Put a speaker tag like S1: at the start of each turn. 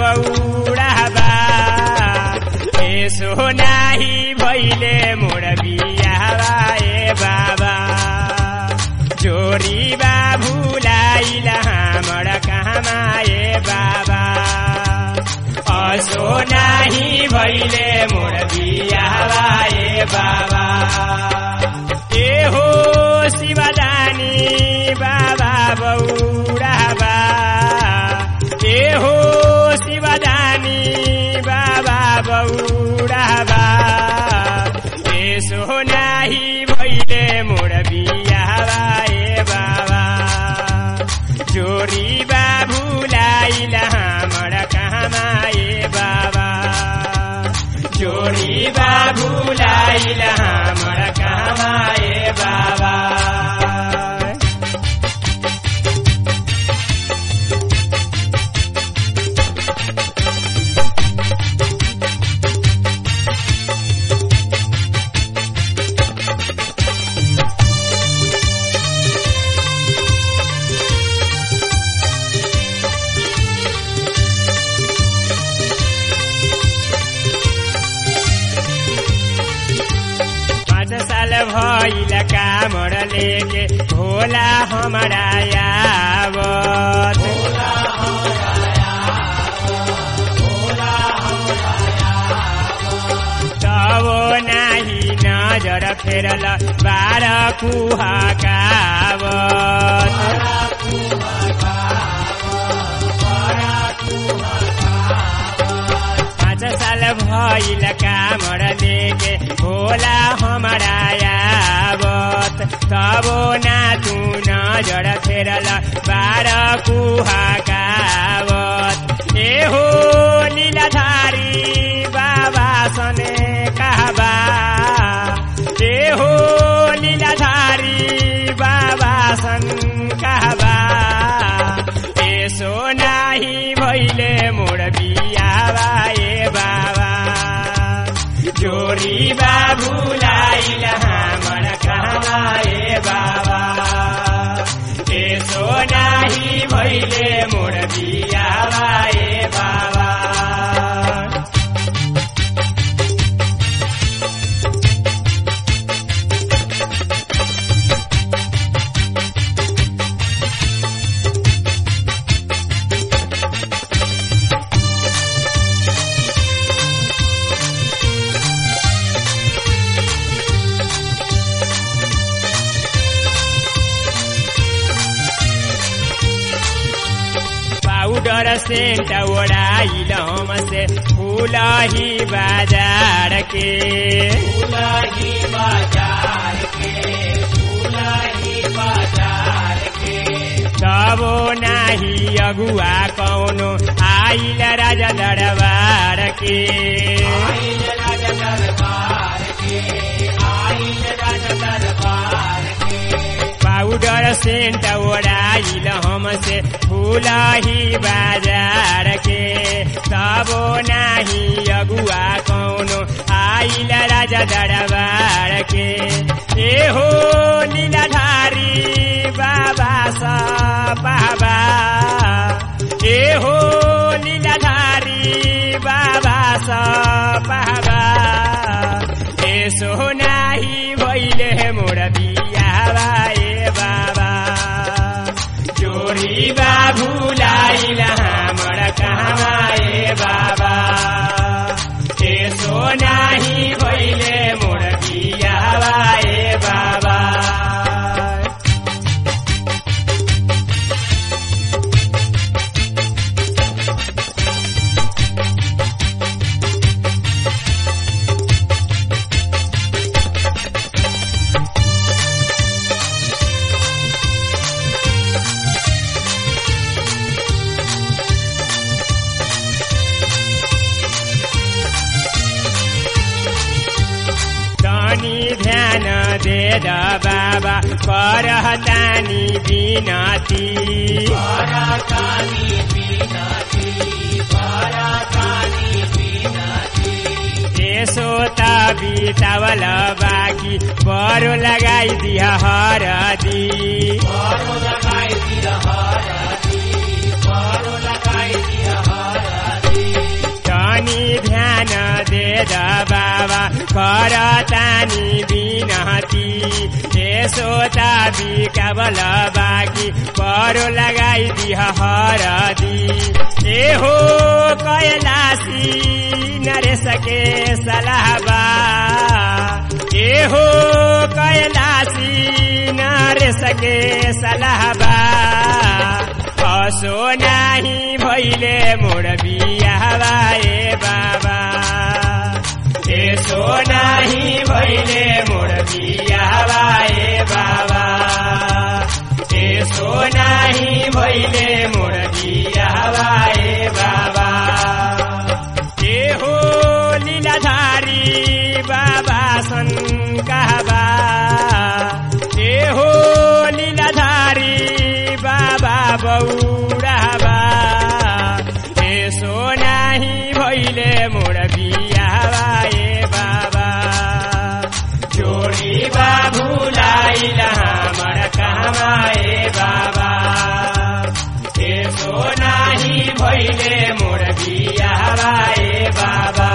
S1: बौडाबा यसो नाही भैले मोर बियावा ए बाबा जोरी बाबुलाई हामर कहाँमा ए बाबा असो नाही भैले मोर बियावा ए बाबा ए हो शिवदानी बाबा बौडाबा ए हो शिवदानी बाबा बौडाबा यसो नाही भैले मोर बियावा ए बाबा जोरी बाबुलाई हामर कहाँमा ए बाबा जोरी बाबुलाई हामर कहाँमा ए बाबा पाँच साल भइल कामर लेके भोला हमारा यावत तब नाही नजर फेरल बाह्र कुहकावत पाँच साल भइल कामर लेके भोला हमारा यावत तब ना तू नजर फेरल बाह्र कुहकावत ए हो लीलाधारी बाबा सने कहबा ए हो लीलाधारी बाबा सन कहबा यसो नाही भैले मोर बियावा ए बाबा जोरी बाबुलाई हामर कहाँमा ए बाबा यसो नाही भैले मोर बियावा ए बाबा पाउडर सेंट ओढ़ाइल हमसे फूलही बाजार के फूलही बाजार के फूलही बाजार के तबो नाही अगुआ कौनो आइल राजा दरबार के आइल राजा दरबार के आइल राजा दरबार के पाउडर सेंट ओढ़ाइल हमसे फूलही बाजार के तबो नाही अगुआ कौनो आइल राजा दरबार के ए हो लीलाधारी बाबा सा बाबा ए हो लीलाधारी बाबा सा बाबा यसो नाही भैले मोर बियावा ए बाबा जोरी बाबुलाई हामर कहाँमा ए बाबा यसो नाही भैले मोर बियावा ए बाबा तनी ध्यान दे द बाबा करहतानी बिनती यसो त बितावल बाँकी बरो लगाइदिह हरदी द बाबा करतानी बिनती यसो त बिकाबल बाकी परो लगाई दिह हरदी ए हो कैलासी नरेशके सलाहबा ए हो कैलासी नरेशके सलाहबा असो नाही भैले मोर बियावा ए बाबा यसो नाही भैले मोर बियावा ए बाबा यसो नाही भैले मोर बियावा ए बाबा ए हो लीलाधारी बाबा सन्काबा ए हो लीलाधारी बाबा बौराबा यसो नाही भैले मोर बियावा ए बाबा जोडी बाबुलाई हामर कहाँ ए बाबा यसो नाही भैले मोर बियावा ए बाबा